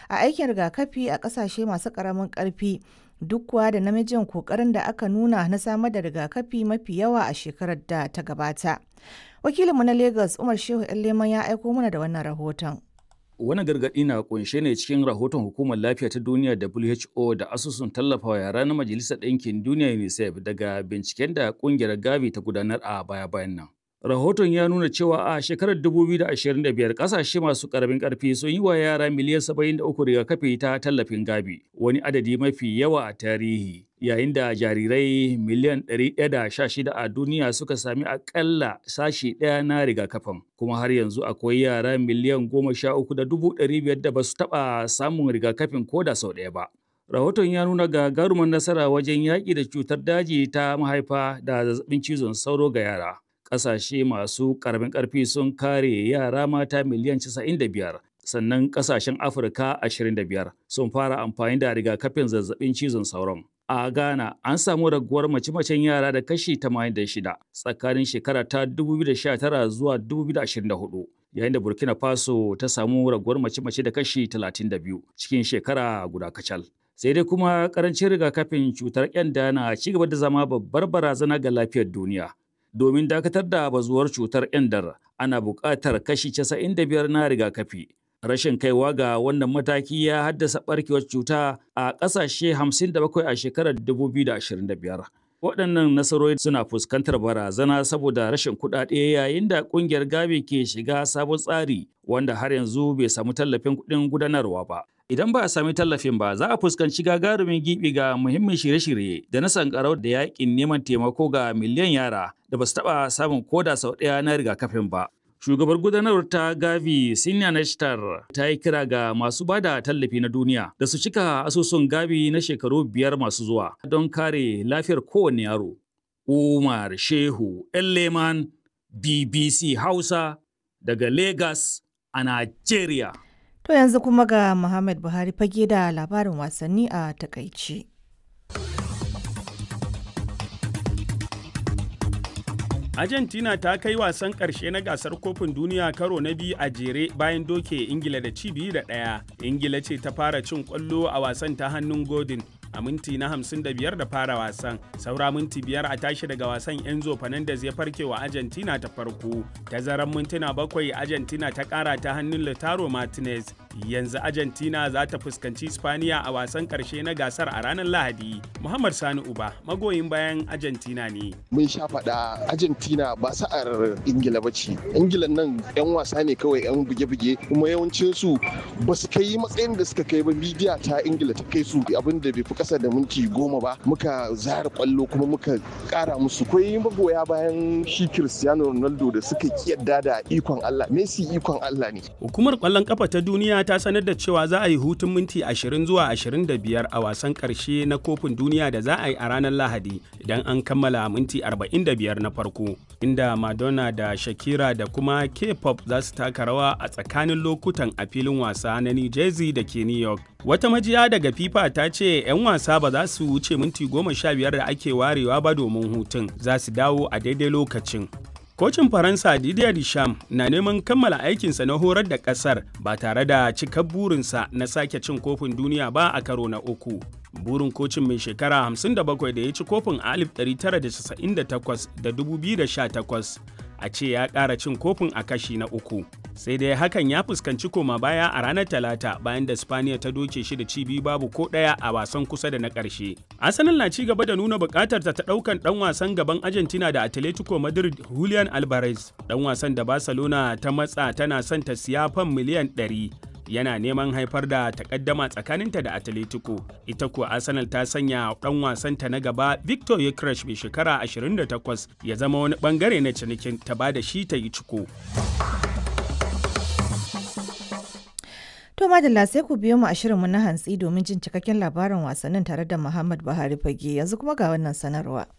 a aikin rigakafi a ƙasashe masu ƙaramin ƙarfi duk kuwa da namijin ƙoƙarin da aka nuna na samar da rigakafi mafi yawa a shekarar da ta gabata. Wakilinmu na Lagos Umar Shehu Leman ya aiko mana da wannan rahoton. Wani gargaɗi na kunshe ne cikin rahoton Hukumar Lafiya ta Duniya WHO da asusun tallafawa yara na Majalisar Ɗinkin Duniya UNICEF daga binciken da ƙungiyar Gavi ta gudanar a baya-bayan nan. Rahoton ya nuna cewa a shekarar 2025 ƙasashe masu ƙaramin ƙarfi sun yi wa yara miliyan 73 rigakafi ta tallafin Gavi, wani adadi mafi yawa a tarihi. Yayin da jarirai miliyan 116 a duniya suka sami akalla sashi ɗaya na rigakafin, kuma har yanzu akwai yara miliyan 13,500 da ba su taɓa samun rigakafin ko da sau ɗaya ba. Rahoton ya nuna gagarumin nasara wajen yaƙi da cutar daji ta mahaifa da zazzabin cizon sauro ga yara. Ƙasashe masu ƙaramin ƙarfi sun kare yara mata miliyan 95, sannan ƙasashen Afirka 25 sun fara amfani da rigakafin zazzabin cizon sauron. A Ghana, an samu raguwar mace-macen yara da kashi 86 tsakanin shekara ta 2019 zuwa 2024, yayin da Burkina Faso ta samu raguwar mace-mace da kashi 32 cikin shekara guda kacal. Sai dai kuma karancin rigakafin cutar ƙyanda na ci gaba da zama babbar barazana ga lafiyar duniya. Domin dakatar da bazuwar cutar ƙyandar, ana buƙatar kashi 95 na rigakafi. rashin kaiwa ga wannan mataki ya haddasa barkewar cuta a ƙasashe 57 a shekarar 2025. Waɗannan nasarori suna fuskantar barazana saboda rashin kuɗaɗe yayin da ƙungiyar Gavi ke shiga sabon tsari wanda har yanzu bai samu tallafin kuɗin gudanarwa ba. Idan ba a sami tallafin ba, za a fuskanci gagarumin gibi ga muhimmin shirye-shirye da na sankarau da yaƙin neman taimako ga miliyan yara da ba su taɓa samun koda sau ɗaya na rigakafin ba. Shugabar gudanarwar ta Gavi Sinya Nashtar ta yi kira ga masu ba da tallafi na duniya da su cika asusun Gavi na shekaru biyar masu zuwa don kare lafiyar kowane yaro. Umar Shehu Leman BBC Hausa daga Lagos a Najeriya. To yanzu kuma ga Muhammad Buhari fage da labarin wasanni a takaici. Argentina ta kai wasan ƙarshe na gasar kofin duniya karo na biyu a jere bayan doke Ingila da ci biyu da ɗaya. Ingila ce ta fara cin ƙwallo a wasan ta hannun Godin a minti na 55 da fara wasan. Saura minti biyar a tashi daga wasan Enzo Fernandez ya farke wa Argentina ta farko. Tazaran mintuna bakwai Argentina ta ƙara ta hannun Lautaro Martinez. Yanzu Argentina za ta fuskanci Spaniya a wasan ƙarshe na gasar a ranar Lahadi. Muhammad Sani Uba magoyin bayan Argentina ne. Mun sha faɗa Argentina ba sa'ar Ingila ba ce. Ingila nan 'yan wasa ne kawai 'yan buge-buge kuma yawancin su ba su kai matsayin da suka kai ba midiya ta Ingila ta kai su abin da bai fi kasa da minti goma ba muka zara kwallo kuma muka kara musu kwai magoya bayan shi Cristiano Ronaldo da suka kiyarda da ikon Allah Messi ikon Allah ne. Hukumar kwallon kafa ta duniya ta sanar da cewa za a yi hutun minti 20 zuwa 25 a wasan karshe na kofin duniya da za a yi a ranar Lahadi idan an kammala minti 45 na farko inda Madonna da Shakira da kuma K-pop za su taka rawa a tsakanin lokutan a filin wasa na New Jersey da ke New York. Wata majiya daga FIFA ta ce 'yan wasa ba za su wuce minti goma sha biyar da ake warewa ba domin hutun za su dawo a daidai lokacin. Kocin Faransa Didier Deschamps na neman kammala aikinsa na horar da ƙasar ba tare da cikar burinsa na sake cin kofin duniya ba a karo na uku. Burin kocin mai shekara 57 da ya ci kofin a 1998 da 2018 a ce ya ƙara cin kofin a kashi na uku. Sai dai hakan ya fuskanci koma baya a ranar Talata bayan da Spaniya ta doke shi da ci biyu babu ko ɗaya a wasan kusa da na ƙarshe. Arsenal na ci gaba da nuna buƙatar ta ɗaukan ɗan wasan gaban Argentina da Atletico Madrid Julian Alvarez. Ɗan wasan da Barcelona ta matsa tana son ta siya fan miliyan 100. yana neman haifar da takaddama tsakaninta da Atletico. Ita kuwa Arsenal ta sanya dan wasanta na gaba Victor Yekresh mai shekara 28 ya zama wani bangare na cinikin ta ba da shi ta yi ciko. To madalla sai ku biyo mu a shirinmu na hantsi domin jin cikakken labarin wasannin tare da Muhammad Buhari Fage yanzu kuma ga wannan sanarwa.